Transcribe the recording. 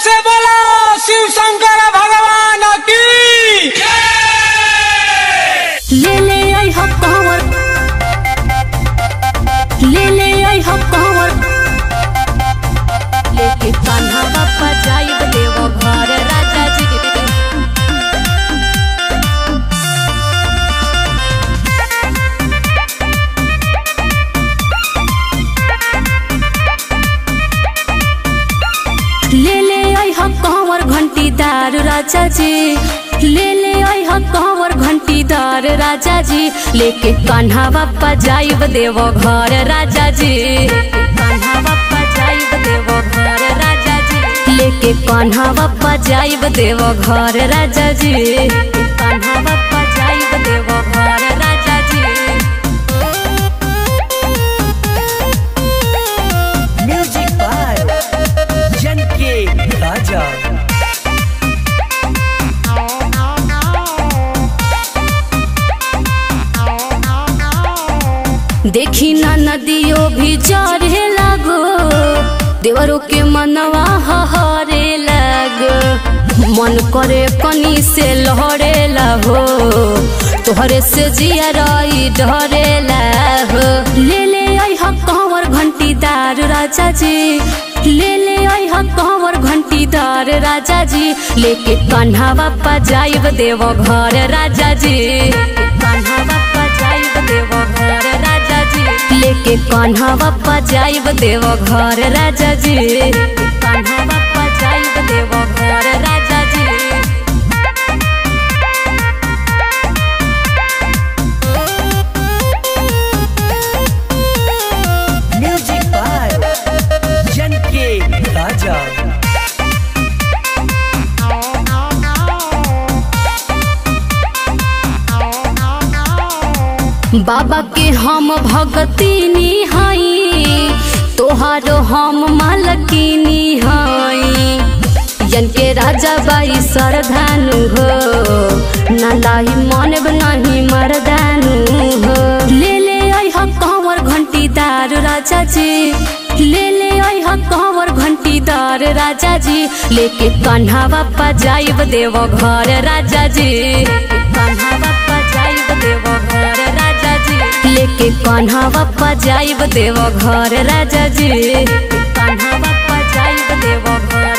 से बोला शिव शंकर भगवान की ले ले आई हो कंवर ले ले आई हो कंवर लेके कान्हा बापा जाइब देव घर राजा जी ले ले आई हो कंवर घंटीदार राजा जी ले ले आई हो कंवर घंटीदार राजा जी लेके कान्हा बापा जाइब देव घर राजा जी कान्हा बापा जाइब देव घर राजा जी लेके कान्हा बापा जाइब देव घर राजा जी कान्हा बापा जाइब देव घर राजा जी म्यूजिक बाय जनके राजा देखी ना नदियो भी जरे लगो देवरों के मनवा हरे लगो मन करे कनी से लहरे हो तोहरे से जिया रही डरे हो ले ले आई हा कंवर घंटीदार राजा जी ले ले आई हा कंवर घंटीदार राजा जी लेके कान्हा बापा जाइब देव घर राजा जी कान्हा बापा जाइब देव घर राजा जी लेके कान्हा बापा जाइब देव घर राजा जी कान्हा बापा जाइब देव घर राजा जी म्यूजिक बाय जनके राजा बाबा के हम भगती निहाई तोहारो हम मालकिनी हई जन के राजा बाई सरधानु हो नलाई मन नहीं मरदानु हो ले ले आई हा कंवर घंटीदार राजा जी ले ले आई हा कंवर घंटीदार राजा जी लेके कान्हा बापा जाइब देव घर राजा जी कान्हा बापा जाइब देव घर राजा जी लेके कान्हा बापा जाइब देव घर राजा जी कान्हा बापा जाइब देव घर